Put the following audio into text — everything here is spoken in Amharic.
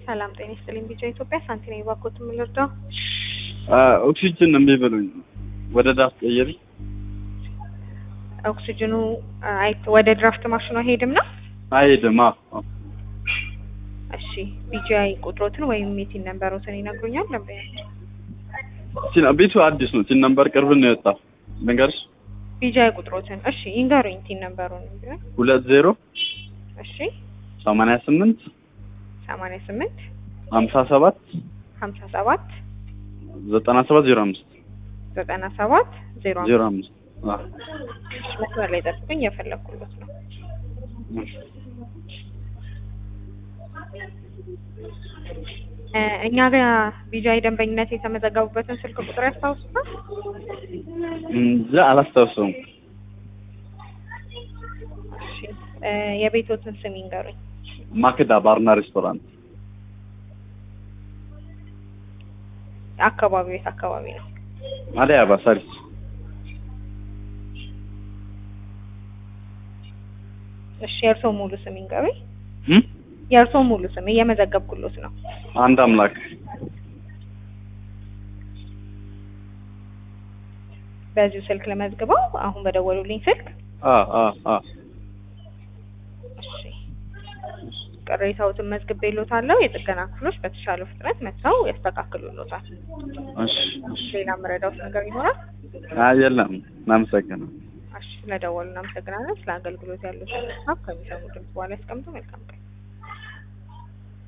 ሰላም ጤና ይስጥልኝ። ቢጫ ኢትዮጵያ ሳንቲና የባኮት የምልርዳው ኦክሲጅን እምቢ ብሎኝ ወደ ዳስ ቀየሪ። ኦክሲጅኑ አይ ወደ ድራፍት ማሽኑ አይሄድም ነው። አይሄድም። አዎ አዎ። እሺ ቢጂአይ ቁጥሮትን ወይም የቲን ነንበሮትን ይነግሩኛል? ደንበኛ ቲን- ቤቱ አዲስ ነው። ቲን ነምበር ቅርብ ነው የወጣው። ልንገርሽ ቢጂአይ ቁጥሮትን እሺ ይንገሩኝ። ቲን ነንበሩን ቢሆን ሁለት ዜሮ እሺ ሰማንያ ስምንት ሰማንያ ስምንት ሀምሳ ሰባት ሀምሳ ሰባት ዘጠና ሰባት ዜሮ አምስት ዘጠና ሰባት ዜሮ ዜሮ አምስት አምስት አዎ። መስመር ላይ ጠብቁኝ፣ የፈለግኩለት ነው። እ እኛ ጋር ቢጂአይ ደንበኝነት የተመዘገቡበትን ስልክ ቁጥር ያስታውሱታል? እንጃ አላስታውሰውም። እሺ እ የቤቶትን ስም ይንገሩኝ። ማክዳ ባርና ሬስቶራንት አካባቢው የት አካባቢ ነው? አዲስ አበባ ሳሪስ እሺ የእርስዎ ሙሉ ስም ይንገሩኝ። እም? የእርስዎ ሙሉ ስም እየመዘገብኩሎት ነው። አንድ አምላክ በዚሁ ስልክ ለመዝግበው አሁን በደወሉልኝ ስልክ አ አ አ እሺ ቅሬታዎትን መዝግቤልዎታለሁ። የጥገና ክፍሎች በተሻለ ፍጥነት መጥተው ያስተካክሉልዎታል። እሺ እሺ። ሌላ መረዳዎት ነገር ይኖራል? አይ የለም። እናመሰግናለን። እሺ ስለደወሉ እናመሰግናለን። ስለ አገልግሎት ያሉትን ሀሳብ ከሚሰሙ ድምጽ በኋላ ያስቀምጡ። መልካም ቀን።